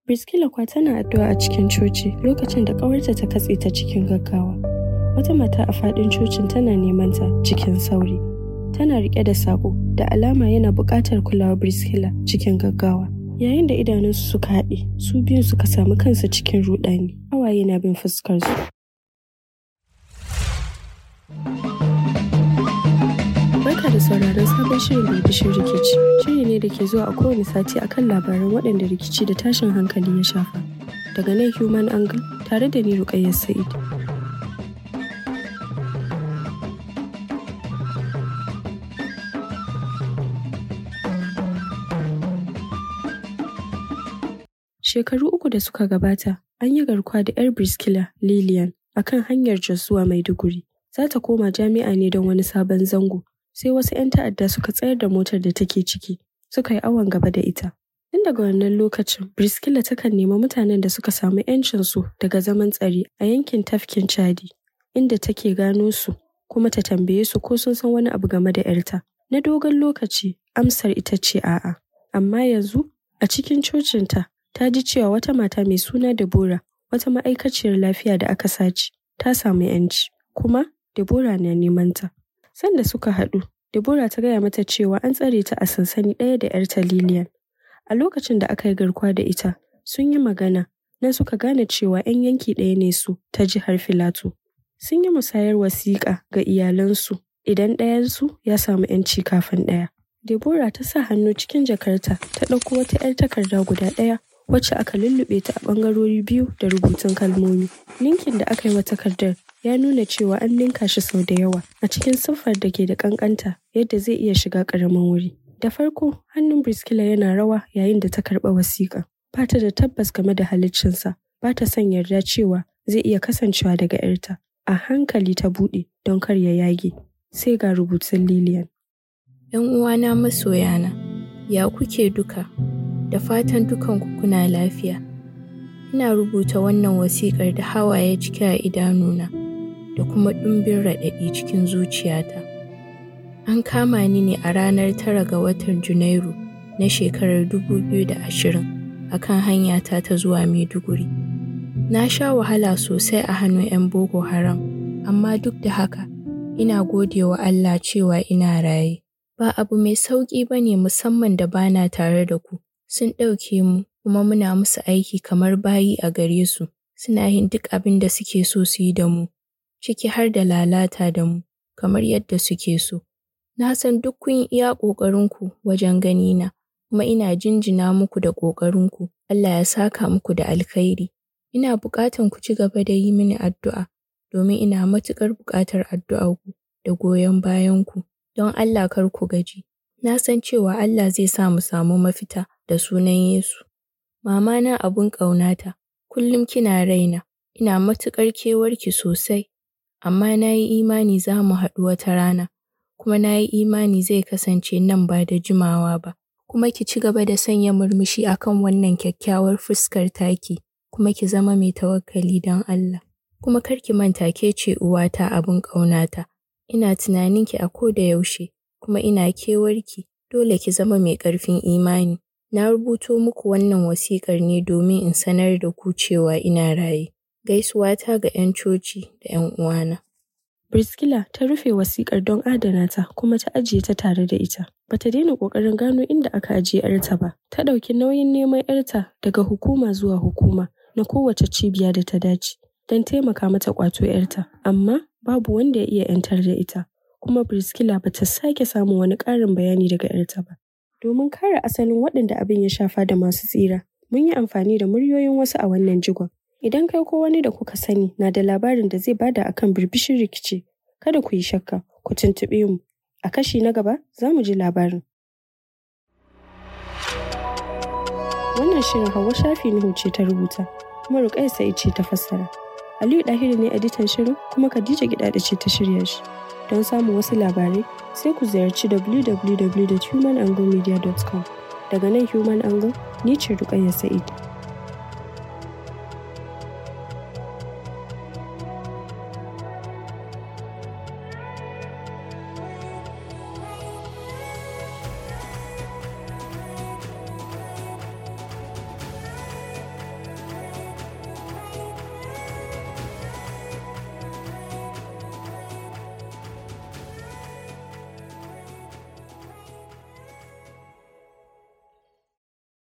Briskila kwa tana addu'a a cikin coci lokacin da ƙawarta ta katse ta cikin gaggawa. Wata mata a faɗin cocin tana neman ta cikin sauri. Tana riƙe da saƙo da alama yana buƙatar kulawar Briskila cikin gaggawa. Yayin da idanunsu suka haɗe, su biyun suka samu kansu cikin ruɗani. Hawaye na bin fuskarsu. Barka da sauraron sabon shirin Birbishin Rikici. Shiri ne da ke zuwa a kowane sati akan labaran waɗanda rikici da tashin hankali ya shafa. Daga nan Human Angle tare da ni Ruƙayyar Sa'id. Shekaru uku da suka gabata, an yi garkuwa da 'yar Briskila Lillian a kan hanyar Jos zuwa Maiduguri. Za ta koma jami'a ne don wani sabon zango. Sai wasu 'yan ta'adda suka tsayar da motar da take ciki, suka yi awon gaba da ita. Tun daga wannan lokacin, Briskila takan nemi mutanen da suka samu 'yancinsu daga zaman tsare a yankin tafkin Chadi, inda take gano su kuma ta tambaye su ko sun san wani abu game da 'yarta. Na dogon lokaci, amsar ita ce a'a. Amma yanzu, a cikin cocinta, ta ji cewa wata mata mai suna Deborah, wata ma'aikaciyar lafiya da aka sace, ta samu 'yanci. Kuma Deborah na neman ta. Sanda suka haɗu, Deborah ta gaya mata cewa an tsare ta a sansani ɗaya da 'yarta Lillian. A lokacin da aka yi garkuwa da ita, sun yi magana, nan suka gane cewa 'yan yanki ɗaya ne su ta jihar Filato. Sun yi musayar wasiƙa ga iyalansu idan ɗayansu ya samu 'yanci kafin ɗaya. Deborah ta sa hannu cikin jakarta ta ɗauko wata 'yar takarda guda ɗaya wacce aka lullube ta a ɓangarori biyu da rubutun kalmomi. Ninkin da aka yi wa takardar ya nuna cewa an ninka shi sau da yawa a cikin siffar da ke da ƙanƙanta yadda zai iya shiga ƙaramin wuri. Da farko, hannun Briskila yana rawa yayin da ta karɓa wasiƙa. Ba ta da tabbas game da haliccinsa, ba ta son yarda cewa zai iya kasancewa daga 'yarta. A hankali ta buɗe don kar ya yage. Sai ga rubutun Lilian. ‘Yan uwana masoyana, ya kuke duka, da fatan dukanku kuna lafiya. Ina rubuta wannan wasiƙar da hawaye cike a idanuna da kuma ɗumbin raɗaɗi cikin zuciyata. An kama ni ne a ranar tara ga watan Junairu na shekarar 2020 a kan hanyata ta zuwa Maiduguri. Na sha wahala sosai a hannun 'yan Boko Haram, amma duk da haka, ina gode wa Allah cewa ina raye. Ba abu mai sauƙi ba ne musamman da bana tare da ku. Sun ɗauke mu kuma muna musu aiki kamar bayi a gare su. Suna yin duk abin da suke so su yi da mu, ciki har da lalata da mu, kamar yadda suke so. Na san duk kun iya ƙoƙarinku wajen ganina, kuma ina jinjina muku da ƙoƙarinku. Allah ya saka muku da alkhairi. Ina buƙatan ku ci gaba da yi mini addu'a, domin ina matuƙar buƙatar addu'arku da goyon bayanku. Don Allah kar ku gaji. Na san cewa Allah zai sa mu samu mafita da sunan Yesu. Mama na abun ƙaunata, kullum kina raina, ina matuƙar kewarki sosai, amma na yi imani za mu haɗu wata rana, kuma na yi imani zai kasance nan ba da jimawa ba. Kuma ki ci gaba da sanya murmushi akan wannan kyakkyawar fuskar taki, kuma ki zama mai tawakkali don Allah. Kuma kar ki manta ke ce uwata abun ƙaunata. Ina tunaninki a ko da yaushe, kuma ina kewarki, dole ki zama mai ƙarfin imani. Na rubuto muku wannan wasiƙar ne domin in sanar da ku cewa ina raye. Gaisuwata ga 'yan coci da 'yan uwana. Briskila ta rufe wasiƙar don adana ta kuma ta ajiye ta tare da ita. Ba ta daina ƙoƙarin gano inda aka ajiye 'yarta ba. Ta ɗauki nauyin neman 'yarta daga hukuma zuwa hukuma na kowace cibiya da ta dace don taimaka mata ƙwato 'yarta. Amma babu wanda ya iya 'yantar da ita. Kuma Briskila ba ta sake samun wani ƙarin bayani daga 'yarta ba. Domin kare asalin waɗanda abin ya shafa da masu tsira, mun yi amfani da muryoyin wasu a wannan jigon. Idan kai ko wani da kuka sani na da labarin da zai bada akan birbishin rikici, kada ku yi shakka, ku tuntuɓe mu. A kashi na gaba za mu ji labarin. Wannan shirin Hauwa Shafi Nuhu ce ta rubuta, kuma Ruƙayya Sa'id ce ta fassara. Aliyu Ɗahiru ne editan shirin kuma Khadija Gidaɗa ce ta shirya shi. Don samun wasu labarai sai ku ziyarci www.humananglemedia.com. Daga nan Human Angle, ni ce Ruƙayya Sa'id.